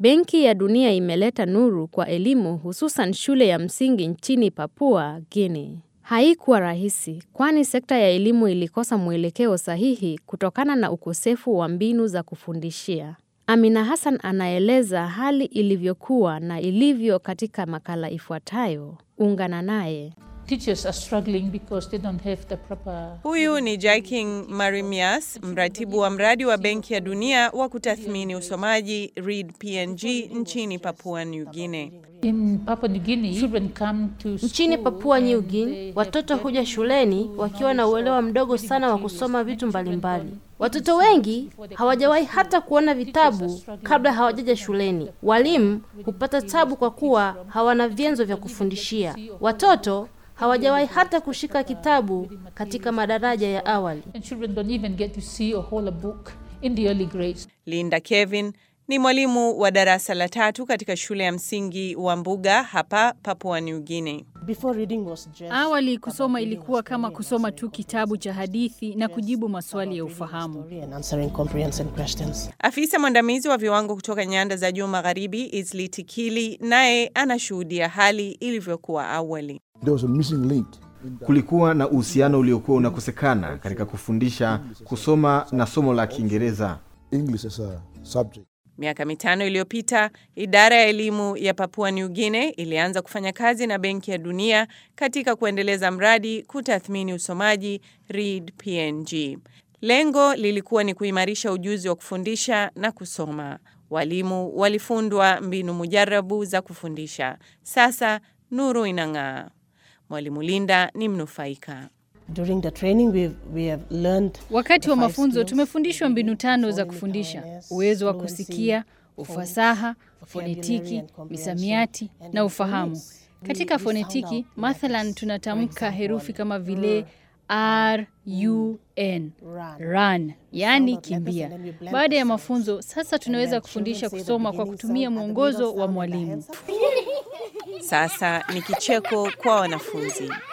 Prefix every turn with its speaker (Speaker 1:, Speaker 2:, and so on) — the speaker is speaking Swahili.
Speaker 1: Benki ya Dunia imeleta nuru kwa elimu hususan shule ya msingi nchini Papua Guinea. Haikuwa rahisi kwani sekta ya elimu ilikosa mwelekeo sahihi kutokana na ukosefu wa mbinu za kufundishia. Amina Hassan anaeleza hali ilivyokuwa na ilivyo katika makala ifuatayo. Ungana naye.
Speaker 2: Teachers are struggling because they don't have the proper
Speaker 3: Huyu ni Jaiking Marimias, mratibu wa mradi wa Benki ya Dunia wa kutathmini usomaji Read PNG nchini Papua New Guinea.
Speaker 2: in Papua New Guinea. Children come to
Speaker 4: Nchini
Speaker 2: school
Speaker 4: Papua New
Speaker 2: and
Speaker 4: Guinea,
Speaker 2: they
Speaker 4: watoto
Speaker 2: have
Speaker 4: huja shuleni wakiwa na uelewa mdogo sana wa kusoma vitu mbalimbali. Watoto wengi hawajawahi hata kuona vitabu kabla hawajaja shuleni. Walimu hupata tabu kwa kuwa hawana vyanzo vya kufundishia. Watoto hawajawahi hata kushika kitabu katika madaraja ya awali.
Speaker 2: and children don't even get to see or hold a book in the early grades.
Speaker 3: Linda Kevin ni mwalimu wa darasa la tatu katika shule ya msingi wa Mbuga hapa Papua New Guinea.
Speaker 5: Before reading was just
Speaker 6: Awali kusoma ilikuwa kama kusoma tu kitabu cha hadithi na kujibu maswali ya ufahamu.
Speaker 5: story and answering comprehension questions.
Speaker 3: Afisa mwandamizi wa viwango kutoka nyanda za juu magharibi Isli Tikili naye anashuhudia hali ilivyokuwa awali.
Speaker 7: There was a missing link.
Speaker 8: Kulikuwa na uhusiano uliokuwa unakosekana katika kufundisha kusoma na somo la Kiingereza.
Speaker 7: English as a subject.
Speaker 3: Miaka mitano iliyopita, idara ya elimu ya Papua New Guinea ilianza kufanya kazi na Benki ya Dunia katika kuendeleza mradi kutathmini usomaji Read PNG. Lengo lilikuwa ni kuimarisha ujuzi wa kufundisha na kusoma. Walimu walifundwa mbinu mujarabu za kufundisha. Sasa nuru inang'aa. Mwalimu Linda ni mnufaika.
Speaker 5: During the training we, we have learned
Speaker 6: Wakati wa
Speaker 5: the five
Speaker 6: mafunzo
Speaker 5: skills,
Speaker 6: tumefundishwa mbinu tano za
Speaker 5: phonic
Speaker 6: kufundisha:
Speaker 5: awareness,
Speaker 6: uwezo wa
Speaker 5: fluency,
Speaker 6: kusikia, ufasaha,
Speaker 5: vocabulary
Speaker 6: fonetiki,
Speaker 5: and comprehension,
Speaker 6: misamiati
Speaker 5: and
Speaker 6: na
Speaker 5: in
Speaker 6: ufahamu.
Speaker 5: phonics, we-
Speaker 6: Katika
Speaker 5: we found
Speaker 6: fonetiki,
Speaker 5: out
Speaker 6: mathalan
Speaker 5: letters.
Speaker 6: tunatamka
Speaker 5: For
Speaker 6: herufi
Speaker 5: example,
Speaker 6: kama vile R, U, N,
Speaker 5: Run.
Speaker 6: run, yaani
Speaker 5: out letters
Speaker 6: kimbia.
Speaker 5: and then we blend
Speaker 6: Baada ya
Speaker 5: the sounds.
Speaker 6: mafunzo, sasa
Speaker 5: And
Speaker 6: tunaweza
Speaker 5: then
Speaker 6: kufundisha
Speaker 5: children say the
Speaker 6: kusoma kwa
Speaker 5: beginning
Speaker 6: kutumia
Speaker 5: sound and the
Speaker 6: mwongozo
Speaker 5: middle
Speaker 6: wa
Speaker 5: sound and the
Speaker 6: mwalimu.
Speaker 5: hands up.
Speaker 3: Sasa ni kicheko kwa wanafunzi.